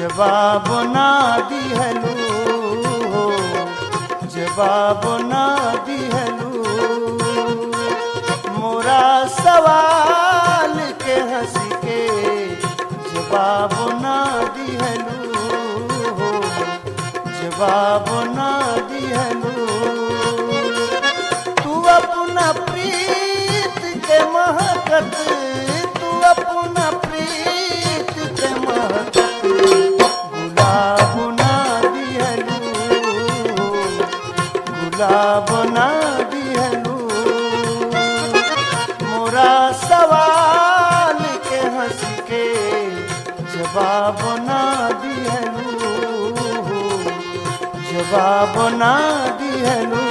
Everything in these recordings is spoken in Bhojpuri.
जवाब ना दिहलू हो जवाब ना दिहलू मोरा सवाल के हंस के जवाब ना दिहलू हो जवाब ना दिहलू तू अपना प्रीत के महकत तू अपना प्रीत के महकत गुलाब ना दिहलू गुलाब ना दिहलू मोरा सवाल के हंस के जवाब ना दिहलू जवाब ना दिहलू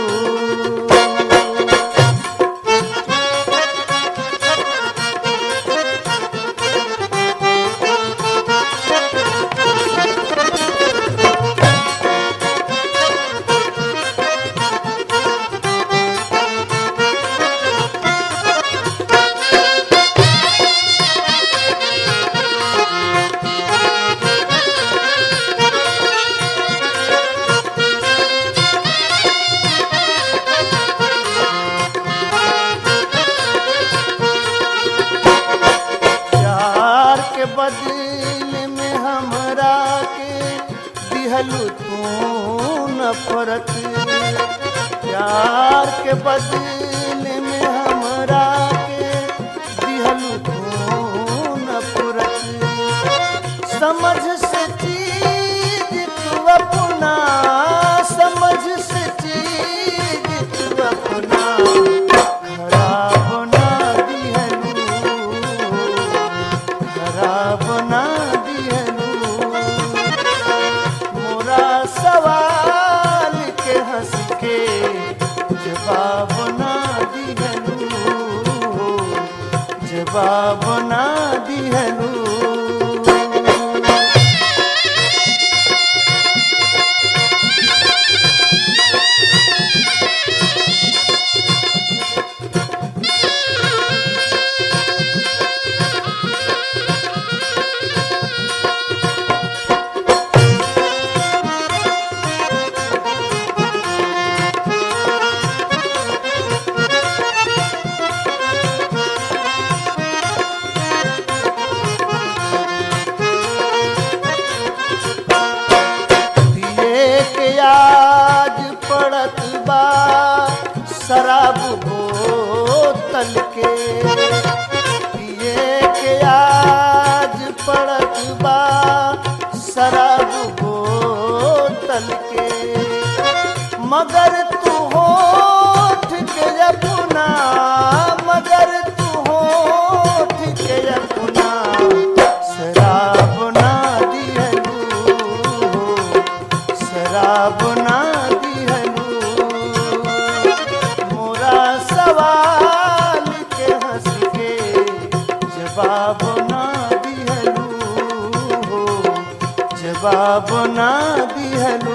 प्यार के बदले में हमरा के दिहलू तू नफरत प्यार के बदले में हमरा के दिहलू तू नफरत समझ से चीज तू अपना समझ से चीज तू अपना खराब ना दिहलू खराब ना दिहलू मोरा सवाल के हंस के जवाब ना दिहलू जवाब ना दिहलू दिए के आज पड़त बा शराब बोतल के दिए के आज पड़त बा शराब बोतल के मगर तू होठ के अपना मगर तू होठ के अपना शराब ना दिहलू शराब ना दिहलू मोरा सवाल के हंस के जवाब ना दिहलू जवाब ना दिहलू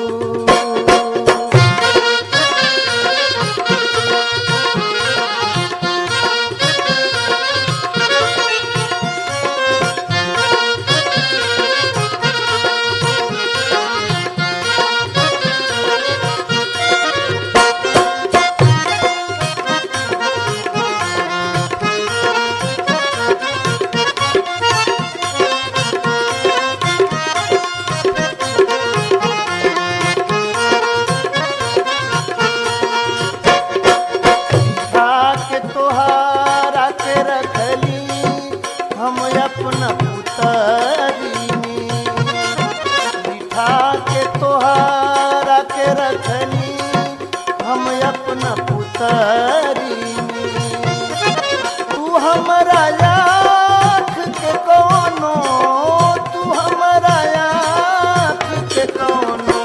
खा के तोहारा के रखली हम अपना पुतरी में बिठा के तोहारा के रखली हम अपना पुतरी में तू हमारा आँख के कोनो तू हमारा आँख के कोनो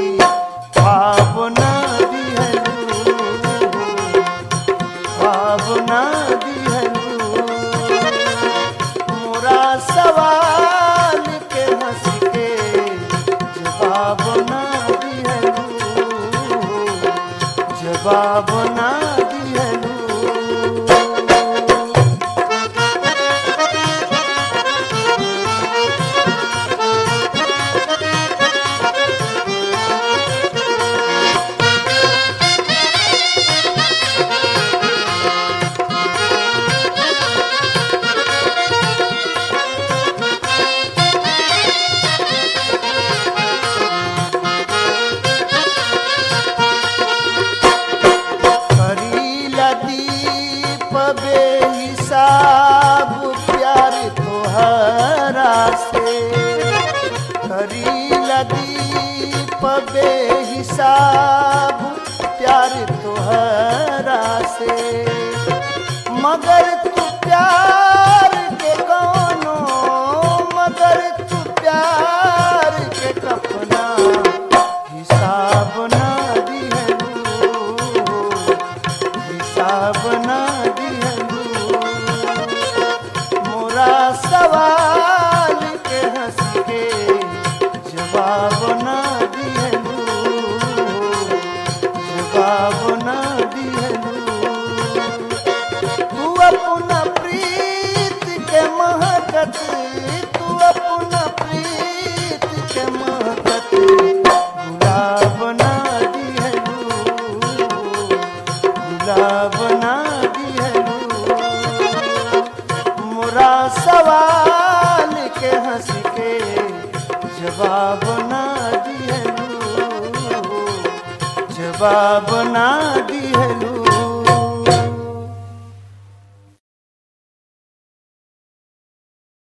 भावना दिहलू भावना दिहलू मोरा सवाल के हंस के जवाब ना दिहलू जवाब ना दिहलू गुलाब ना दिहलू मोरा सवाल के हंस के जवाब ना दिहलू जवाब ना दिहलू तू अपना प्रीत के महकत तू अपना प्रीत के महकत गुलाब ना दिहलू गुलाब ना दिहलू मोरा सवाल के हंस के जवाब ना दिहलू जवाब ना दिहलू